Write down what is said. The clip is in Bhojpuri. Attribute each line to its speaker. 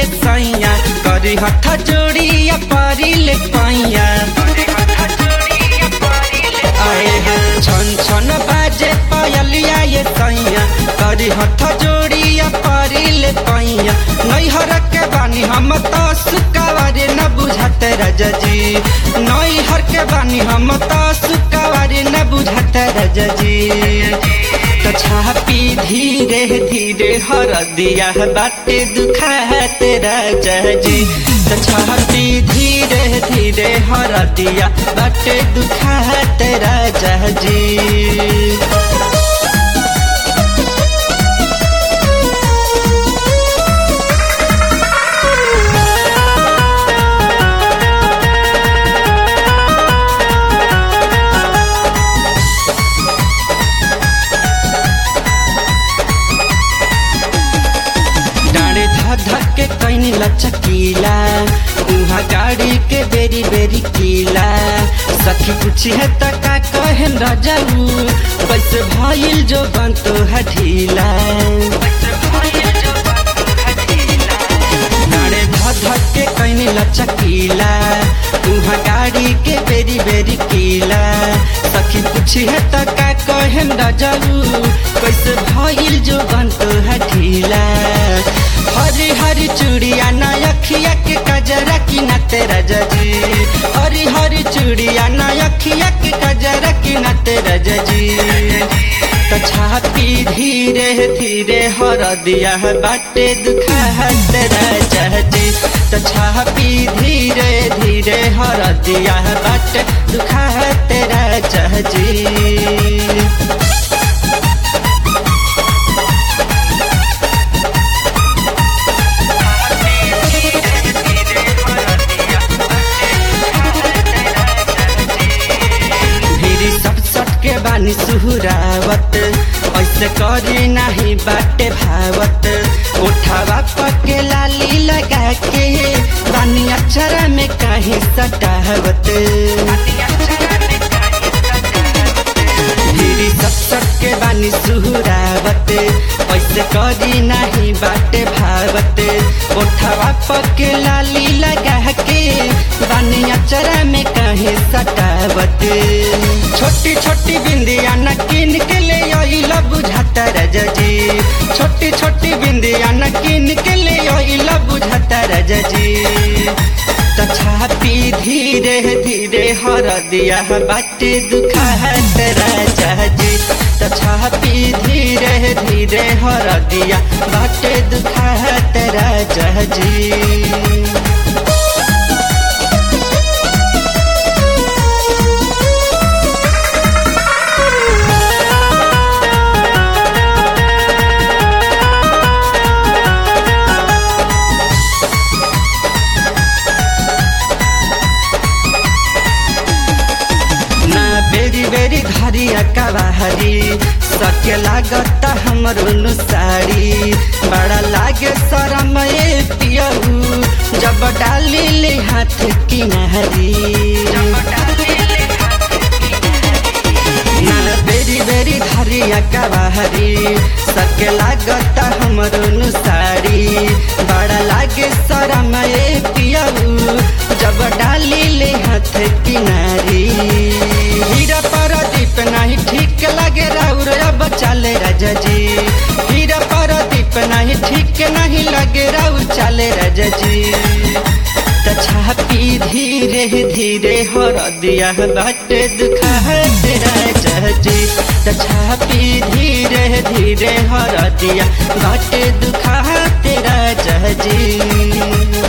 Speaker 1: सैया करी हथ जोड़िया पारी ले पैया आए हैं छन छन बाजे पायलिया ये सैया करी हथ जोड़िया पारी ले पैया नैहर के बानी हम तो सुकावारे न बुझाते राजा जी नैहर के बानी हम तो सुकावारे न बुझाते राजा जी तो छापी धीरे धीरे हर दिया बाटे दुखाते राजा जी तो छापी धीरे धीरे हर दिया बाटे दुखाते राजा जी डाँडे धक धक के कैनी लचकीला उहाँ गाड़ी के बेरी बेरी कीला सखी पूछी है त का कहन राजाऊ कैसे भइल जो बनतो है ढीला डाँडे धक धक के कैनी लचकीला उहाँ गाड़ी के बेरी बेरी कीला सखी पूछी है त का कहन राजाऊ कैसे भइल जो बनतो है ढीला हरी हरी चूड़िया नयखिया के कजरा की न तेरा जजी हरी हरी चूड़िया नयखिया के कजरा की न तेरा जजी तो छापी धीरे धीरे हर दिया बाटे दुखा है तेरा जजी तो छापी धीरे धीरे हर दिया बाटे दुखा है तेरा जजी भिरी सट सट के बानी सुहुरावत ऐसे करी नाही बाटे भावत उठावा पके लाली लगा के बानी अक्षर में कहीं सटावत भिरी सट सट के बानी सुहुरावत ऐसे करी नाही बाटे भावत उठावा पके लाली लगा के बानी अक्षर में कहीं सटावत छोटी छोटी बिंदिया न किन के ले आइला बुझाता राजा जी छोटी छोटी बिंदिया न किन के ले आइला बुझाता राजा जी तो छापी धीरे धीरे हर दिया बाटे दुखा है राजा जी तो छापी धीरे धीरे हर दिया बाटे दुखा है राजा जी ना बेरी बेरी घरिया कवाहरी सके लागत हमरो नु साड़ी बड़ा लागे शरम ए पियहू जब डाली ले हाथ किनारी ना बेरी बेरी घरिया कवाहरी सके लागत हमरो नु साड़ी बड़ा लागे शरम ए पियहू जब डाली ले हाथ किनारी हीरा पारादीप नहीं ठीक लगे राउर अब चले राजा जी हीरा पारादीप नहीं ठीक नहीं लगे राउर चले राजा जी तो छापी धीरे धीरे हर दिया बाटे दुखा है राजा जी तो छापी धीरे धीरे हर दिया बाटे दुखा है तेरा जी